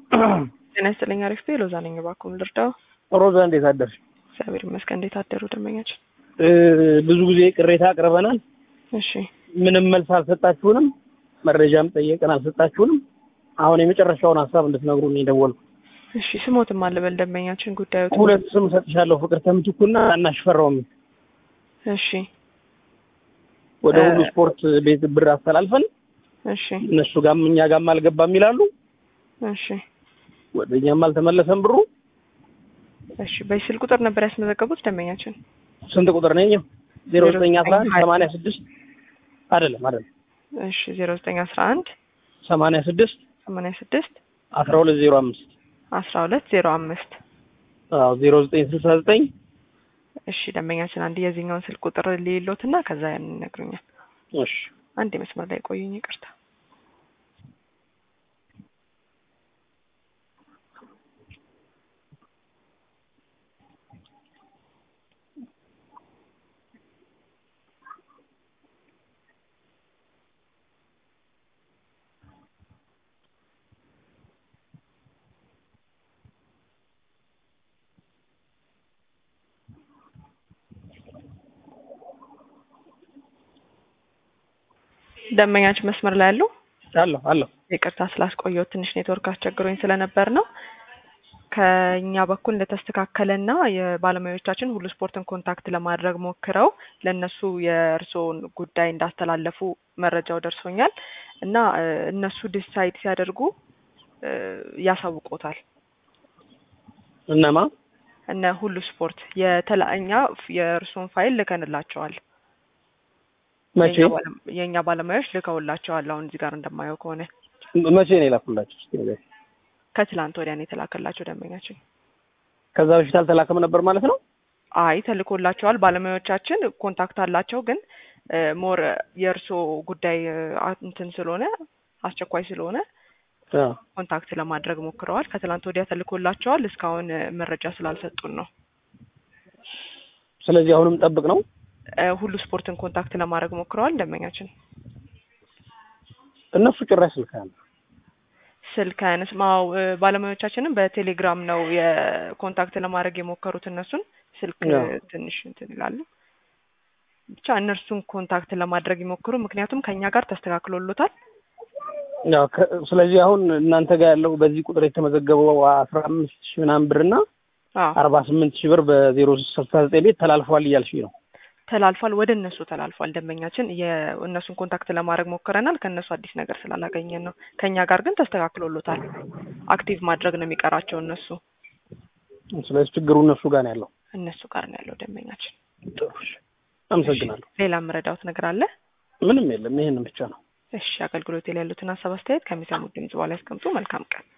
ጤና ይስጥልኝ። አሪፍ ቤ ሎዛ ነኝ። እባክዎን ልርዳው? ሮዛ እንዴት አደርሽ? እግዚአብሔር ይመስገን። እንዴት አደሩ ደንበኛችን? ብዙ ጊዜ ቅሬታ አቅርበናል። እሺ ምንም መልስ አልሰጣችሁንም። መረጃም ጠየቀን አልሰጣችሁንም። አሁን የመጨረሻውን ሀሳብ እንድትነግሩን ነው የደወልኩት። እሺ ስሞትም አለበል ደንበኛችን ጉዳዩ ሁለት ስም ሰጥሻለሁ፣ ፍቅር ተምትኩና እናሽ ፈራውም እሺ ወደ ሁሉ ስፖርት ቤት ብር አስተላልፈን እሺ እነሱ ጋም እኛ ጋም አልገባም ይላሉ። እሺ ወደ እኛም አልተመለሰም ብሩ። እሺ በስልክ ቁጥር ነበር ያስመዘገቡት ደንበኛችን? ስንት ቁጥር ነኝ? ዜሮ ዘጠኝ አስራ አንድ ሰማንያ ስድስት አይደለም አይደለም እሺ ዜሮ ዘጠኝ አስራ አንድ ሰማንያ ስድስት ሰማንያ ስድስት አስራ ሁለት ዜሮ አምስት አስራ ሁለት ዜሮ አምስት አዎ ዜሮ ዘጠኝ ስልሳ ዘጠኝ እሺ ደንበኛችን አንድ የዚህኛውን ስልክ ቁጥር ሊሎትና ከዛ ያን ይነግሩኛል። እሺ አንድ የመስመር ላይ ቆዩኝ፣ ይቅርታ። ደንበኛችን መስመር ላይ ያሉ አለሁ አለሁ ይቅርታ ስላስቆየው ትንሽ ኔትወርክ አስቸግሮኝ ስለነበር ነው። ከኛ በኩል እንደተስተካከለና የባለሙያዎቻችን ሁሉ ስፖርትን ኮንታክት ለማድረግ ሞክረው ለእነሱ የእርስዎን ጉዳይ እንዳስተላለፉ መረጃው ደርሶኛል እና እ እነሱ ዲሳይድ ሲያደርጉ እ ያሳውቆታል። እነማ እነ ሁሉ ስፖርት የተለእኛ የእርስዎን ፋይል ልከንላቸዋል። መቼ የእኛ ባለ- የእኛ ባለሙያዎች ልከውላቸዋል። አሁን እዚህ ጋር እንደማየው ከሆነ መቼ ነው የላኩላችሁ? እስኪ ንገሪኝ። ከትላንት ወዲያ ነው የተላከላቸው ደንበኛችን። ከዛ በፊት አልተላከም ነበር ማለት ነው? አይ ተልኮላቸዋል። ባለሙያዎቻችን ኮንታክት አላቸው፣ ግን ሞር የእርስዎ ጉዳይ እ አ- እንትን ስለሆነ አስቸኳይ ስለሆነ አዎ ኮንታክት ለማድረግ ሞክረዋል። ከትላንት ወዲያ ተልኮላቸዋል። እስካሁን እ መረጃ ስላልሰጡን ነው። ስለዚህ አሁንም ጠብቅ ነው። እ ሁሉ ስፖርትን ኮንታክት ለማድረግ ሞክረዋል ደንበኛችን። እነሱ ጭራሽ ስልክ አለ ስልክ አያነስማው ባለሙያዎቻችንም በቴሌግራም ነው የኮንታክት ለማድረግ የሞከሩት። እነሱን ስልክ እ አዎ። ትንሽ እንትን ይላሉ። ብቻ እነርሱን ኮንታክት ለማድረግ ይሞክሩ። ምክንያቱም ከእኛ ጋር ተስተካክሎሎታል። ያው ከ- ስለዚህ አሁን እናንተ ጋር ያለው በዚህ ቁጥር የተመዘገበው አስራ አምስት ሺህ ምናምን ብርና አዎ አርባ ስምንት ሺህ ብር በዜሮ ስልሳ ዘጠኝ ቤት ተላልፏል እያልሽኝ ነው። ተላልፏል፣ ወደ እነሱ ተላልፏል። ደንበኛችን የእነሱን ኮንታክት ለማድረግ ሞክረናል። ከእነሱ አዲስ ነገር ስላላገኘን ነው። ከእኛ ጋር ግን ተስተካክሎሎታል። አክቲቭ ማድረግ ነው የሚቀራቸው እነሱ ስለዚህ ችግሩ እነሱ ጋር ነው ያለው። እነሱ ጋር ነው ያለው ደንበኛችን። ጥሩ እሺ። አመሰግናለሁ። ሌላ የምረዳውት ነገር አለ? ምንም የለም፣ ይሄንን ብቻ ነው። እሺ፣ አገልግሎት ላይ ያሉትን ሀሳብ አስተያየት ከሚሰሙት ድምጽ በኋላ ያስቀምጡ። መልካም ቀን።